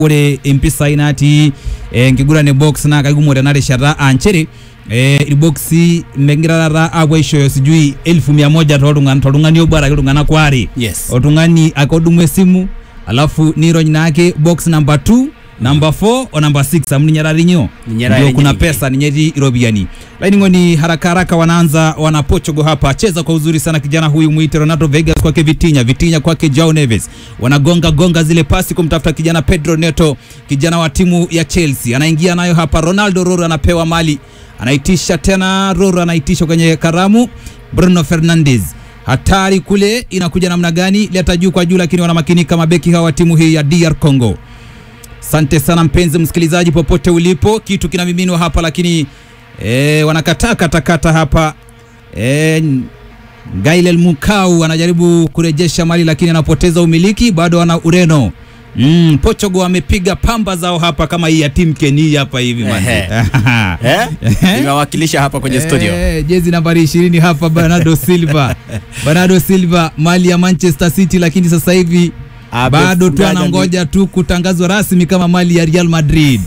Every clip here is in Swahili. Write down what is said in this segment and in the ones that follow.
ore impisai natii eh, enkiguran box naa kaikumok tena rishata aa nchere eh, irboksi megira taata apuo aishooyo sijui elfu mia moja toltung'ani toltung'ani obo araki iltung'anak waare Yes. oltung'ani ake odumu esimu alafu nirony naake box number 2 number 4 o number 6 amu ninye taata inyoo Ninye taata ndio kuna yenye pesa ninye etii iropiyiani laining'oni haraka haraka wanaanza wana Portugal hapa cheza kwa uzuri sana kijana huyu mwite Ronaldo Vegas kwake Vitinha Vitinha kwake Joao Neves wanagonga gonga zile pasi kumtafuta kijana Pedro Neto kijana wa timu ya Chelsea anaingia nayo hapa Ronaldo Roro anapewa mali anaitisha tena Roro anaitisha kwenye karamu Bruno Fernandes hatari kule inakuja namna gani leta juu kwa juu lakini wanamakinika mabeki hawa wa timu hii ya DR Congo Asante sana mpenzi msikilizaji, popote ulipo, kitu kinamiminwa hapa, lakini e, wanakataa katakata hapa e, Gailel Mukau anajaribu kurejesha mali lakini anapoteza umiliki, bado ana Ureno. Mm, Portugal amepiga pamba zao hapa kama hii ya Tim Kenny hapa hivi manzi. Ehe. Eh? Nimewakilisha hapa kwenye studio. Eh, jezi nambari 20 hapa Bernardo Silva. Bernardo Silva mali ya Manchester City, lakini sasa hivi bado tu Amefungaga anangoja tu kutangazwa rasmi kama mali ya Real Madrid.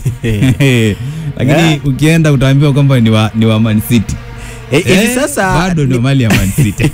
Lakini Eh. ukienda utaambiwa kwamba ni wa, ni wa Man City. Eh, hivi Eh, sasa bado ndio ni- mali ya Man City.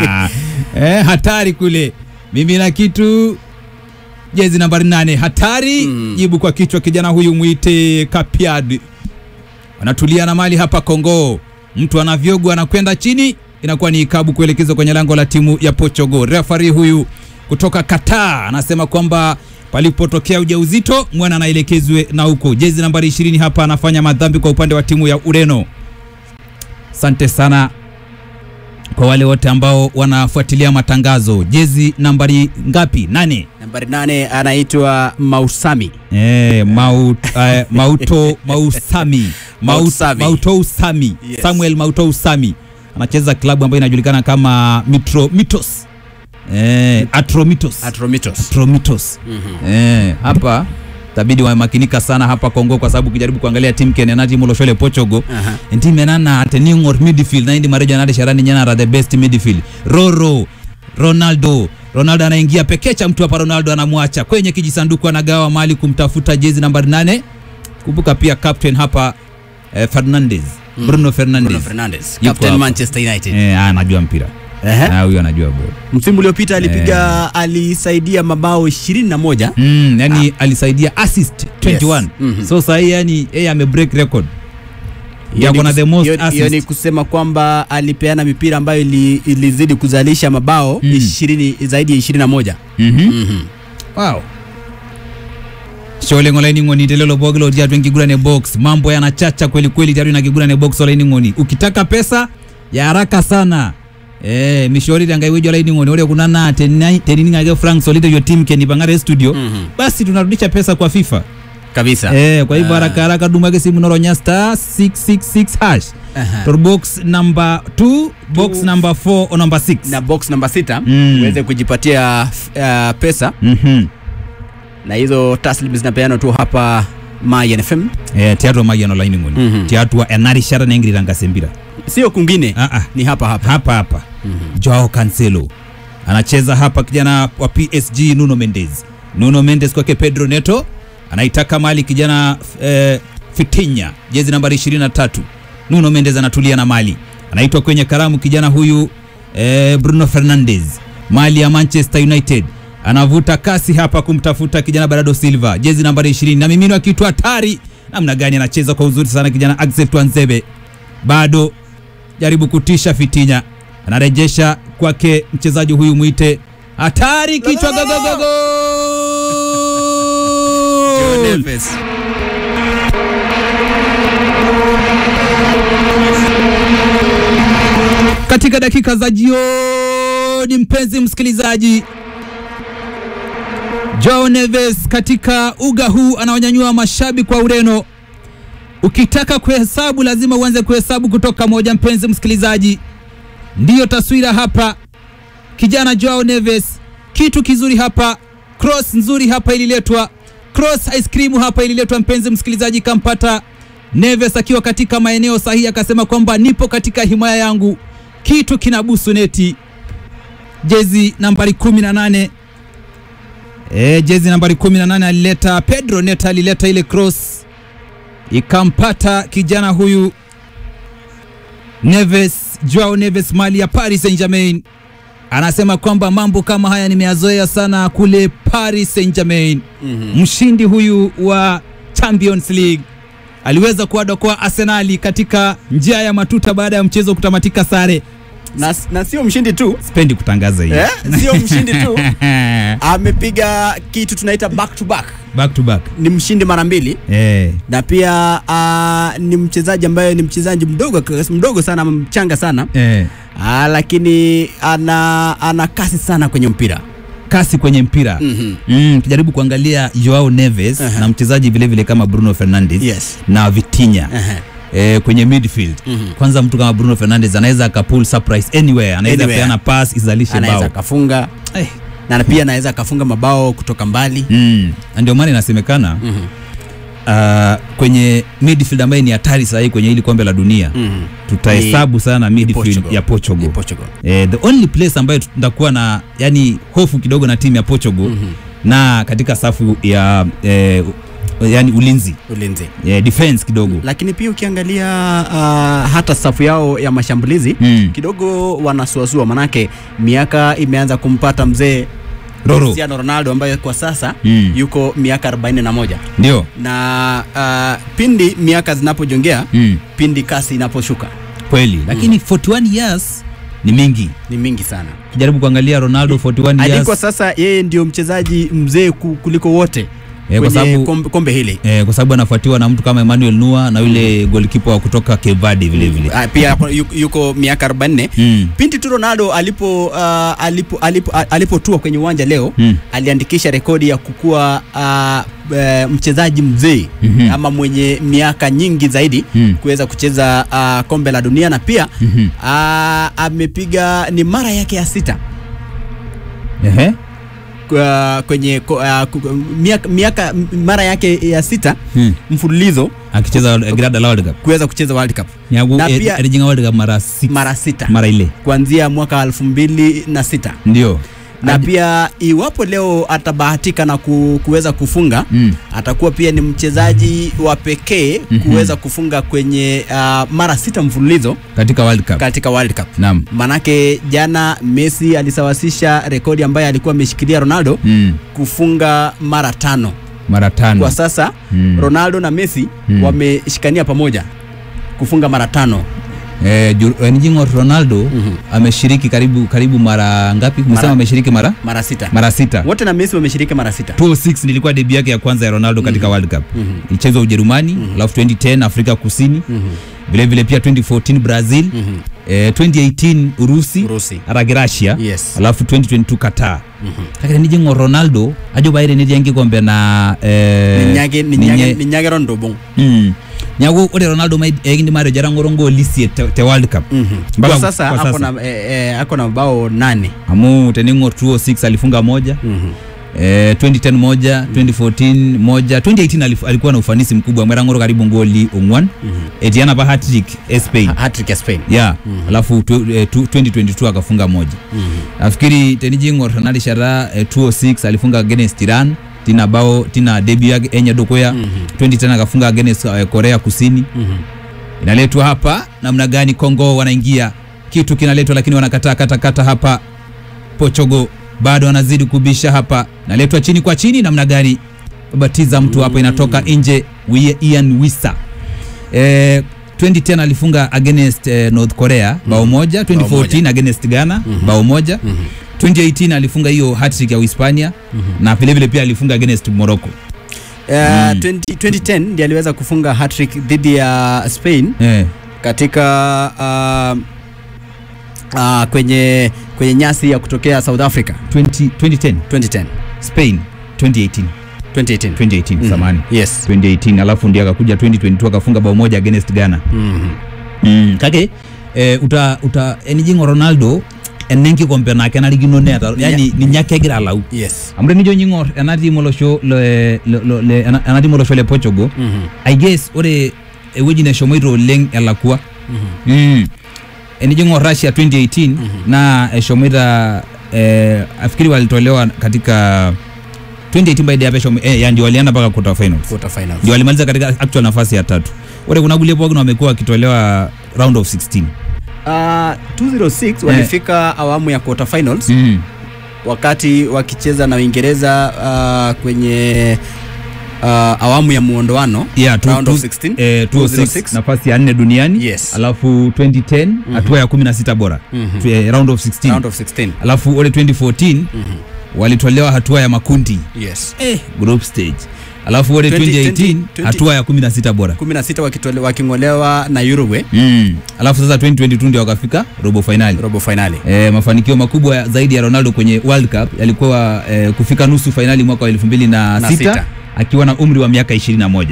eh, hatari kule. Mimi na kitu jezi nambari nane hatari Mm. jibu kwa kichwa kijana huyu mwite Kapiad wanatulia na mali hapa Kongo mtu anavyogwa anakwenda chini inakuwa ni ikabu kuelekezwa kwenye lango la timu ya Portugal referee huyu kutoka Qatar anasema kwamba palipotokea ujauzito mwana anaelekezwe na huko jezi nambari 20 hapa anafanya madhambi kwa upande wa timu ya Ureno asante sana kwa wale wote ambao wanafuatilia matangazo jezi nambari ngapi nane nambari nane anaitwa Mausami. Eh, Maut, eh, Mauto Mausami Maut, Mausami. Mauto Usami Yes. Samuel Mauto Usami anacheza klabu ambayo inajulikana kama Mitro Mitos eh, Atromitos Atromitos. Atromitos eh, hapa tabidi wamakinika sana hapa Kongo kwa sababu ukijaribu kuangalia timu Kenya na timu Loshole Portugal Aha. ndi menana ateningor midfield naindi marejo nade sharani nyanara the best midfield Roro Ronaldo Ronaldo anaingia pekecha mtu hapa Ronaldo anamwacha kwenye kijisanduku anagawa mali kumtafuta jezi nambari nane kumbuka pia captain hapa eh, Fernandes Bruno Fernandes Bruno Fernandes, Yuko Captain hapa. Manchester United. eh, anajua mpira Ehe. Ah, huyo anajua bora Msimu uliopita alipiga alisaidia mabao 21. mm, yani alisaidia assist 21 Yes. Mhm. so sahii yani yeye ame break record Hiyo yako ni na kus- the most hiyo- hiyo ni assist kusema kwamba alipeana mipira ambayo ili, ilizidi kuzalisha mabao Mm. 20 zaidi ya 21. Mhm. Mhm. wow shole ng'olaini ng'oni telelo bogilo tiatu enkigurane box mambo yanachacha kweli kweli tiatu ina kigurane box olaini ng'oni ukitaka pesa ya haraka sana eh mishori tanga iwejo olaini ng'oni ore kuna na teni- tenining'ake frank solite yo team keni pang'are studio Mhm. basi tunarudisha pesa kwa fifa Kabisa. eh kwa hivyo Ah. haraka haraka dumake simu noronya star 666 hash Aha. tor box number 2 box Two. number 4 o number 6 na box namba sita Mm. uweze kujipatia uh, pesa mhm na hizo taslim zinapeanwa tu hapa Mayan FM, eh tiatu mayian olaini ng'oni Mhm. tiatu enarishata nengiritangasembira sio kwingine, ah ah ni hapa hapa. hapa hapa Mhm. Joao Cancelo anacheza hapa, kijana wa PSG Nuno Mendes. Nuno Mendes kwake Pedro Neto anaitaka mali kijana eh, Fitinya jezi nambari 23. Nuno Mendes anatulia na mali, anaitwa kwenye karamu kijana huyu eh, Bruno Fernandes mali ya Manchester United anavuta kasi hapa kumtafuta kijana Bernardo Silva jezi nambari 20 na mimino akitu hatari namna gani anacheza kwa uzuri sana kijana Axel Tuanzebe bado jaribu kutisha Fitinya, anarejesha kwake mchezaji huyu mwite hatari, kichwa gogogogo katika dakika za jioni. Mpenzi msikilizaji, Joao Neves katika uga huu anaonyanyua mashabiki wa Ureno. Ukitaka kuhesabu lazima uanze kuhesabu kutoka moja. Mpenzi msikilizaji, ndiyo taswira hapa, kijana Joao Neves, kitu kizuri hapa, cross nzuri hapa ililetwa, cross ice cream hapa ililetwa, mpenzi msikilizaji, kampata Neves akiwa katika maeneo sahihi, akasema kwamba nipo katika himaya yangu, kitu kinabusu neti. Jezi nambari 18 e, jezi nambari 18 alileta Pedro Neto alileta ile cross ikampata kijana huyu Neves, Joao Neves mali ya Paris Saint-Germain. Anasema kwamba mambo kama haya nimeyazoea sana kule Paris Saint-Germain. Mhm. Mshindi huyu wa Champions League aliweza kuwadokoa Arsenali katika njia ya matuta baada ya mchezo kutamatika sare. na, na sio mshindi tu Sipendi kutangaza hiyo. eh? sio mshindi tu amepiga kitu tunaita back to back back to back. ni mshindi mara mbili Eh, na pia uh, ni mchezaji ambaye ni mchezaji mdogo mdogo sana mchanga sana eh. uh, lakini ana, ana kasi sana kwenye mpira kasi kwenye mpira Mhm. mm, tujaribu kuangalia Joao Neves Aha. na mchezaji vile vile kama Bruno Fernandes Yes. na Vitinha Aha. eh, kwenye midfield Mhm. kwanza mtu kama Bruno Fernandes anaweza akapull surprise anywhere anaweza Anywhere. peana pass izalishe anaweza bao akafunga eh. na pia anaweza akafunga mabao kutoka mbali mm. na ndio maana inasemekana Mhm. uh, kwenye midfield ambaye ni hatari sahii kwenye hili kombe la dunia Mhm. tutahesabu sana midfield Portugal. ya Portugal Ni Portugal. Eh, the only place ambayo tutakuwa na yani hofu kidogo na timu ya Portugal Mhm. na katika safu ya eh, yani ulinzi ulinzi eh, defense kidogo lakini pia ukiangalia uh, hata safu yao ya mashambulizi mm. kidogo wanasuasua manake miaka imeanza kumpata mzee Roro Cristiano Ronaldo ambaye kwa sasa Mm. yuko miaka 41 ndio na uh, pindi miaka zinapojongea mm. pindi kasi inaposhuka kweli lakini 41 years ni mingi ni mingi sana kijaribu kuangalia Ronaldo 41 hadi years kwa sasa yeye ndio mchezaji mzee ku- kuliko wote Eh, kwa kwenye sababu- kombe, kombe hili eh, kwa sababu anafuatiwa na mtu kama Emmanuel Nua na yule goalkeeper wa kutoka Cape Verde vile vile Ah, pia yuko, yuko miaka 44 mm. Pinti tu Ronaldo alipo uh, alipo alipo a- alipotua kwenye uwanja leo Mm. aliandikisha rekodi ya kukuwa uh, e, mchezaji mzee Mhm. ama mwenye miaka nyingi zaidi Mm. kuweza kucheza uh, kombe la dunia na pia Mhm. uh, amepiga ni mara yake ya sita Ehe. kwa- kwenye ko- uh, ku- miaka, miaka mara yake ya sita Mm. mfululizo akicheza Grada la World Cup kuweza kucheza World Cup nyagu Na pia- elijinga World Cup mara six mara sita mara ile kuanzia mwaka elfu mbili na sita ndio na Hadi- pia iwapo leo atabahatika na ku, kuweza kufunga mm. atakuwa pia ni mchezaji wa pekee Mhm. kuweza kufunga kwenye uh, mara sita mfululizo katika World Cup katika World Cup. naam Manake jana Messi alisawasisha rekodi ambayo alikuwa ameshikilia Ronaldo mm. kufunga mara tano. mara tano Kwa sasa Mm. Ronaldo na Messi Mm. wameshikania pamoja kufunga mara tano. eh, Ju- eh, Njingo Ronaldo Mhm. ameshiriki karibu karibu mara ngapi? Umesema Mara- ameshiriki mara Mara sita. mara sita. Wote na Messi wameshiriki mara sita. 2006 nilikuwa debi yake ya kwanza ya Ronaldo katika World Cup. Mhm. Ilichezwa Ujerumani, alafu 2010 Afrika Kusini, Mhm. vile vile pia 2014 Brazil, Mhm. eh, 2018 Urusi, Urusi. aragi Russia, Yes. alafu 2022 Qatar. Mhm. Lakini nijingo Ronaldo ajo baire niryangi kombe na eh, Ninyage ninye- ninyage ninyage rondo bong. Mm. nyago ore Ronaldo mai egindi mare jarangoro ngoli sie te, te World Cup. Mhm. Mpaka Kwa sasa kwa ako sasa. na eh, eh, ako na mabao nane. Amu teningo 2006 alifunga moja Mhm. eh, 2010 moja 2014 moja 2018 alif, alikuwa na ufanisi mkubwa mwerangoro karibu ngoli ongwan Mhm. etiana ba hat-trick eh, Spain Hat-trick ya Spain. yeah alafu tu, eh, tu, 2022 akafunga moja Mhm. nafikiri tenijingor tanali shara eh, 206 alifunga against Iran tina bao tina debut yake enya dokoya Mhm. 2010 akafunga against eh, Korea Kusini Mhm. inaletwa hapa namna gani Kongo wanaingia kitu kinaletwa lakini wanakataa kata kata hapa Portugal bado wanazidi kubisha hapa naletwa chini kwa chini namna gani batiza mtu hapa inatoka nje Wi- Ian Wisa eh, 2010 alifunga against eh, North Korea bao moja 2014 against Ghana bao moja 2018 alifunga hiyo hat-trick ya Uhispania na vile vile pia alifunga against Morocco Eh, 20 2010 ndiye aliweza kufunga hat-trick dhidi ya Spain eh, katika uh, uh, kwenye kwenye nyasi ya kutokea South Africa 20, 2010 2010 Spain 2018 2018 2018 Mhm. samani Yes. 2018 alafu ndio akakuja 2022 akafunga bao moja against Ghana Mhm. mm. kake eh, uta uta enijingo Ronaldo enenki kompe nake narikino neta yani ni nyake egira alau Yes. amre nijo nyingor ena timu olosho le, le, le, le ena ena timu olosho le Portugal Mhm. I guess ore ewueji neshomoito oleng elakua Mhm. mm. enijingo Russia 2018 na eshomoita eh, afikiri walitolewa katika 2018 by the Aviation eh, ya ndio walienda mpaka quarter finals quarter finals ndio walimaliza katika actual nafasi ya tatu wale kuna gulie pogno wamekuwa wakitolewa round of 16 uh, 206 walifika awamu ya quarter finals mm. wakati wakicheza na Uingereza uh, kwenye uh, awamu ya muondoano yeah, tu, round tu, of 16 eh, 206 206. nafasi ya nne duniani Yes. alafu 2010 hatua ya 16 bora Mhm. Tu- eh, round of 16 round of 16 alafu ule 2014 walitolewa hatua ya makundi yes eh, group stage alafu ule 20, 2018 20, hatua ya 16 bora 16 wakitole- waking'olewa na Uruguay mm. alafu sasa 2022 ndio wakafika robo finali robo finali E, mafanikio makubwa ya- zaidi ya Ronaldo kwenye World Cup yalikuwa e, kufika nusu fainali mwaka wa 2006 Na sita. akiwa na umri wa miaka 21.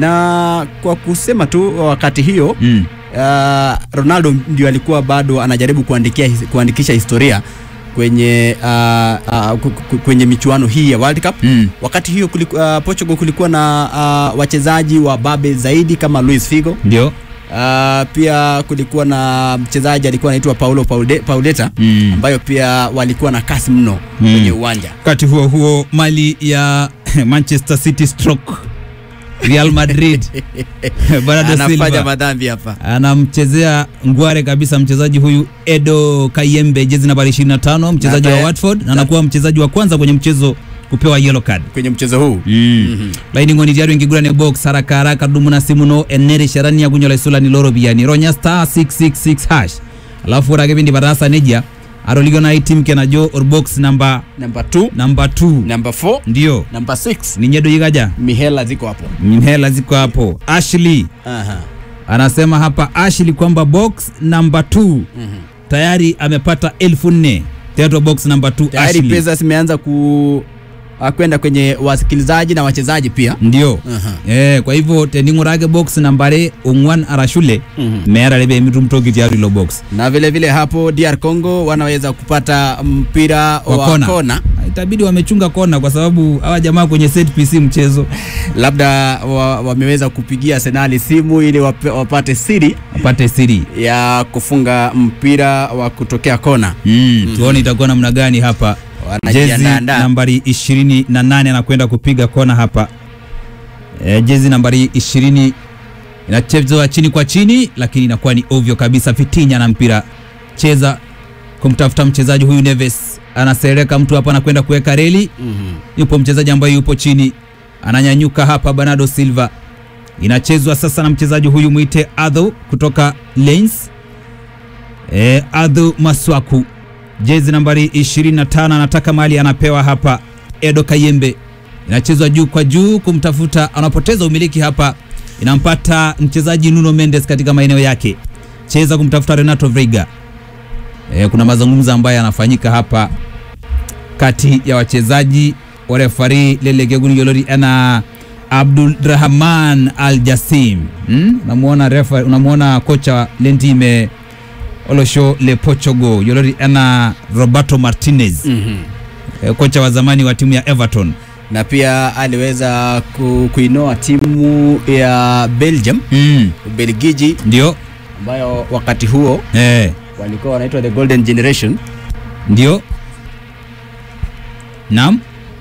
na kwa kusema tu wakati hiyo Mm. uh, Ronaldo ndio alikuwa bado anajaribu kuandikia, his- kuandikisha historia kwenye uh, uh, ku- ku- kwenye michuano hii ya World Cup Mm. wakati hiyo kuliku, uh, Portugal kulikuwa na uh, wachezaji wa babe zaidi kama Luis Figo Ndio. uh, pia kulikuwa na mchezaji alikuwa anaitwa Paulo Paude, Pauleta Mm. ambayo pia walikuwa na kasi mno Mm. kwenye uwanja Wakati huo huo mali ya Manchester City stroke Real Madrid Bernardo anafanya Silva madhambi hapa anamchezea ngware kabisa mchezaji huyu Edo Kayembe jezi nambari 25 mchezaji Na wa ta- Watford na anakuwa mchezaji wa kwanza kwenye mchezo kupewa yellow card. kwenye mchezo huu Mm. laini ngoni tiatu enkigurane box haraka haraka dumu na simu no enere sharani ya kunyola isula ni loro biyani ronya star 666 hash alafu ore ake pindi patasa nejia atolikio nai tim kenajo orbox namba number 2 namba 2 number 4 ndio number 6 ninye doi kaja mihela ziko hapo mhela ziko hapo Ashley Aha. anasema hapa Ashley kwamba box namba 2 tayari amepata elfu nne teatro box namba 2 tayari Ashley pesa zimeanza ku ah, kwenda kwenye wasikilizaji na wachezaji pia ndio Aha. eh kwa hivyo tening'urake box nambare ong'wan arashule Mhm. meera lebe mitumtoki tiaru ilo box na vile vile hapo DR Congo wanaweza kupata mpira Wa wa, kona. kona. itabidi wamechunga kona kwa sababu hawa jamaa kwenye set PC mchezo labda wa, wameweza kupigia Arsenal simu ili wape, wapate siri apate siri ya kufunga mpira wa kutokea kona mm, tuone itakuwa namna gani hapa jezi wanajiandaa nambari 28 anakwenda kupiga kona hapa e, jezi nambari 20 inachezwa chini kwa chini lakini inakuwa ni ovyo kabisa fitinya na mpira cheza kumtafuta mchezaji huyu Neves anasereka mtu hapa anakwenda kuweka reli Mhm. yupo mchezaji ambaye yupo chini ananyanyuka hapa Bernardo Silva inachezwa sasa na mchezaji huyu mwite Adho kutoka Lens e, Adho Maswaku jezi nambari 25 anataka mali anapewa hapa Edo Kayembe inachezwa juu kwa juu kumtafuta anapoteza umiliki hapa inampata mchezaji Nuno Mendes katika maeneo yake cheza kumtafuta Renato Veiga e, kuna mazungumzo ambayo yanafanyika hapa kati ya wachezaji wa refari lelegegun yolori ana Abdulrahman Al Jassim hmm? unamuona refa unamuona kocha lentime olosho le Portugal yolori ana Roberto Martinez Mhm. e, kocha wa zamani wa timu ya Everton na pia aliweza ku, kuinoa timu ya Belgium mm. Ubelgiji ndio ambayo wakati huo eh, walikuwa wanaitwa the golden generation ndio naam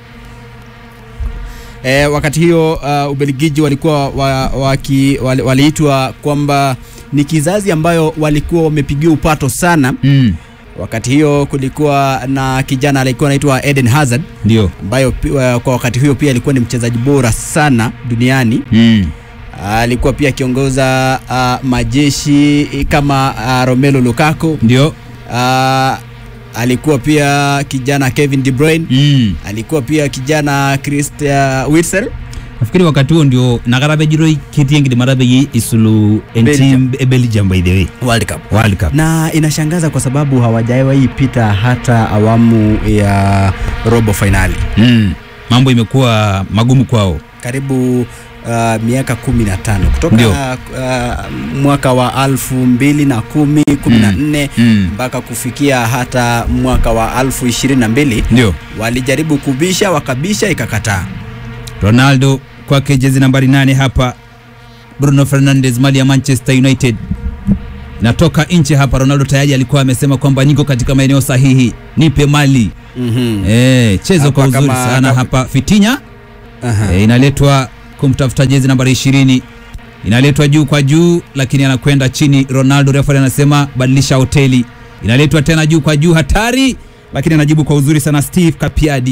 e, wakati hiyo uh, Ubelgiji walikuwa wa, waki, wali, waliitwa kwamba ni kizazi ambayo walikuwa wamepigiwa upato sana mm. wakati hiyo kulikuwa na kijana alikuwa anaitwa Eden Hazard ndio ambayo pi- wa- kwa wakati huyo pia alikuwa ni mchezaji bora sana duniani mm. alikuwa pia akiongoza uh, majeshi kama uh, Romelu Lukaku ndio uh, alikuwa pia kijana Kevin De Bruyne mm. alikuwa pia kijana Christian Witsel nafikiri wakati huo ndio nakarabejiroi kitiengidi marabeyi isulu entim Belgium by the way World Cup World Cup na inashangaza kwa sababu hawajawahi pita hata awamu ya robo finali mm. mambo imekuwa magumu kwao karibu uh, miaka kumi na tano kutoka Ndio. uh, mwaka wa alfu mbili na kumi kumi na nne mm. mpaka kufikia hata mwaka wa alfu ishirini na mbili ndio walijaribu kubisha wakabisha ikakataa Ronaldo kwake jezi nambari nane hapa Bruno Fernandes mali ya Manchester United inatoka nje hapa. Ronaldo tayari alikuwa amesema kwamba niko katika maeneo sahihi, nipe mali Mhm. eh, cheza Hapa kwa uzuri kama- sana kama- hapa. Fitinya Aha. e, inaletwa kumtafuta jezi nambari ishirini inaletwa juu kwa juu, lakini anakwenda chini. Ronaldo refa anasema badilisha hoteli. Inaletwa tena juu kwa juu, hatari, lakini anajibu kwa uzuri sana. Steve Kapiadi,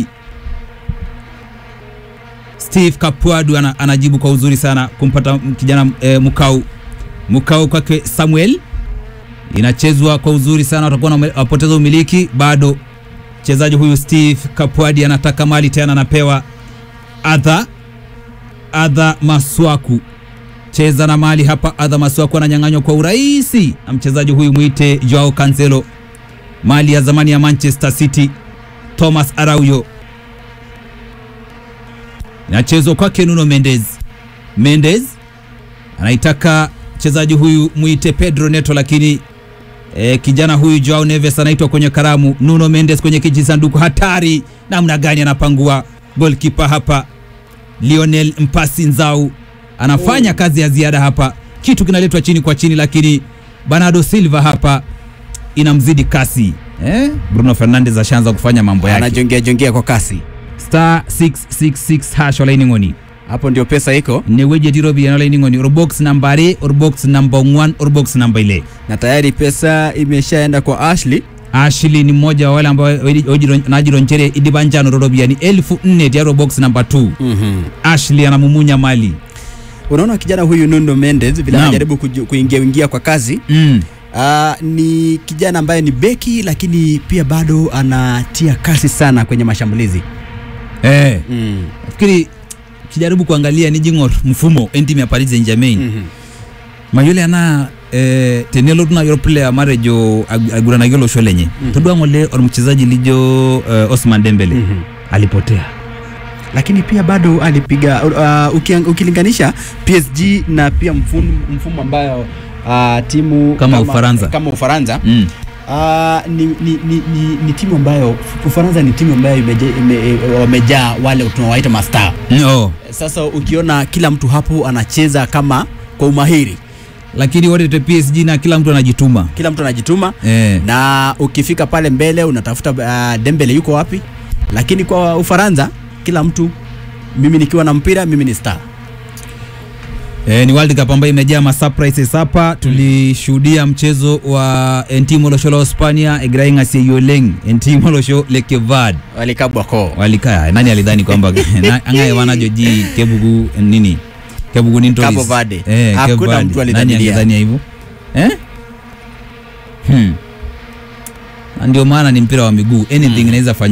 Steve Kapuadu ana, anajibu kwa uzuri sana kumpata kijana e, Mukau Mukau kwake Samuel, inachezwa kwa uzuri sana, watakuwa wanapoteza umiliki bado. Mchezaji huyu Steve Kapuadi anataka mali tena, anapewa adha adha Maswaku cheza na mali hapa. Adha Maswaku ananyang'anywa kwa urahisi na mchezaji huyu mwite Joao Cancelo, mali ya zamani ya Manchester City. Thomas Araujo inachezwa kwake Nuno Mendes. Mendes anaitaka mchezaji huyu mwite Pedro Neto, lakini e, kijana huyu Joao Neves anaitwa kwenye karamu. Nuno Mendes kwenye kijisanduku, hatari namna gani anapangua goalkeeper hapa Lionel Mpasi Nzau anafanya kazi ya ziada hapa, kitu kinaletwa chini kwa chini, lakini Bernardo Silva hapa inamzidi kasi eh? Bruno Fernandes ashaanza kufanya mambo yake. Anajongea jongea kwa kasi. star 666 hash olaini ng'oni Hapo ndio pesa iko neweje tirobi olaini ng'oni orbox namba are orbox namba 1 orbox namba ile na tayari pesa imeshaenda kwa Ashley. Ashley ni mmoja wa wale ambao najironchere idibanjano rorobiani elfu nne tiaro box namba 2 Mhm. Ashley anamumunya mali Unaona kijana huyu Nuno Mendes vile Naam. anajaribu kuju- kuingia ingia kwa kasi. mm. Ah, ni kijana ambaye ni beki lakini pia bado anatia kasi sana kwenye mashambulizi. eh. Mm. nafikiri kijaribu kuangalia ni jing'or mfumo entimu ya Paris Saint-Germain Mhm. mayole ana eh, tenelo tuna yor player marejo ag- aguranagio losho lenye Mhm. todua ng'ole or mchezaji lijo eh, Osman Dembele Mhm. alipotea lakini pia bado alipiga uh, ukiang- ukilinganisha PSG na pia mfumo, mfumo ambayo uh, timu Kama Ufaransa. kama Ufaransa mm. uh, ni, ni, ni, ni, ni timu ambayo Ufaransa ni timu ambayo imeje- ime- e, wamejaa wale tunawaita mastaa. Mm, oh. Sasa ukiona kila mtu hapo anacheza kama kwa umahiri, lakini wote te PSG na kila mtu anajituma kila mtu anajituma eh. na ukifika pale mbele unatafuta uh, Dembele yuko wapi, lakini kwa Ufaransa kila mtu, mimi nikiwa na mpira mimi ni star. E, ni World Cup ambayo imejaa masurprises hapa. Tulishuhudia mchezo wa Entimo Losho la Hispania Egrain Aseyoleng Entimo Losho Lekevad walikabwa koo walikaa. Nani alidhani kwamba na- angaye wanajo ji kebugu nini kebugu ni Cabo Verde. eh, Hakuna Cabo Verde. mtu Nani alidhania. angedhania hivyo eh? hmm. Na ndio maana ni mpira wa miguu anything inaweza fanyika.